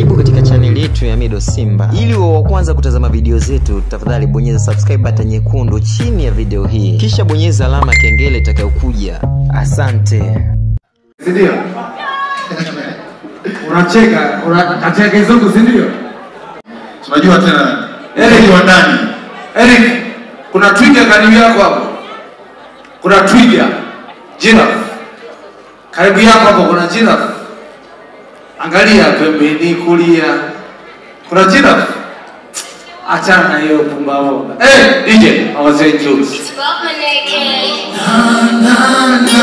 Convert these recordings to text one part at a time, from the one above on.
Karibu katika chaneli yetu ya Mido Simba. Ili uwe wa kwanza kutazama video zetu, tafadhali bonyeza subscribe button nyekundu chini ya video hii, kisha bonyeza alama ya kengele itakayokuja. Asante. si ndio? Unacheka, unacheka kizungu, si ndio? Tunajua tena Eric. wa ndani. Eric, kuna twiga karibu yako hapo. Kuna twiga, giraffe. Karibu yako hapo kuna giraffe. Angalia pembeni kulia. Kuna giraffe. Achana na hiyo pumbavu. Eh, DJ, I was saying jokes. Fuck my neck, hey.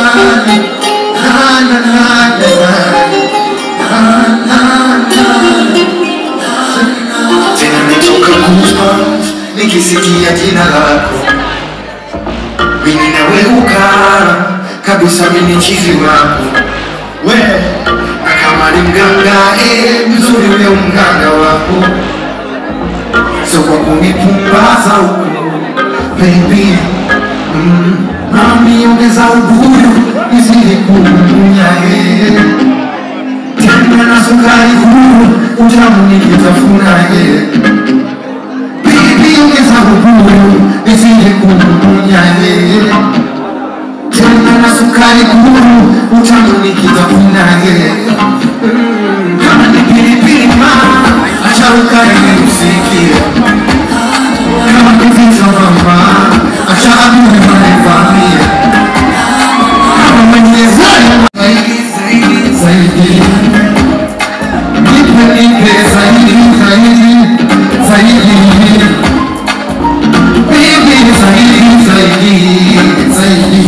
tena nitoka goosebumps nikisikia jina lako mimi naweuka kabisa mimi chizi wako we na kama ni mganga eh, mzuri ule mganga wako so kwa kunipumbaza huku baby mm, mami ongeza ubuyu nizidi kumunya eh tena na sukari huru utamu nikitafuna ye bibi ongeza uhuru nisije kumunya ye tena na sukari huru utamu nikitafuna ye Mm, kama ni pilipili ma acha ukari usikie kama ni vita mama acha adui wanivamie kama mwenyezi zaidi zaidi zaidi nipe nipe zaidi zaidi zaidi bibi zaidi zaidi zaidi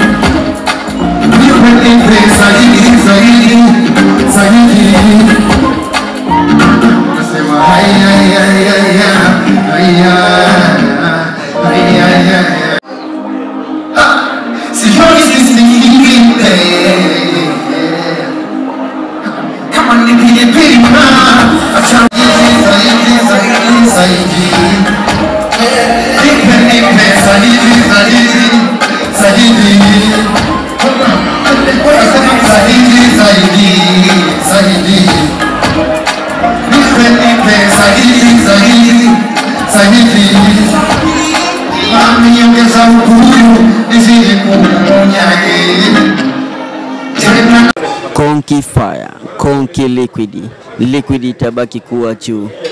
nipe nipe zaidi zaidi zaidi nasema haya haya haya haya haya haya sioni sisi nyingine kama ni pilipili ma acha zaidi zaidi zaidi nipe nipe zaidi zaidi zaidi zaidi zaidi zaidi nipe nipe zaidi zaidi zaidi mami ongeza ukuru nizidi kumunyaye tena Konki Fire, Konki Liquid. Liquid itabaki kuwa juu.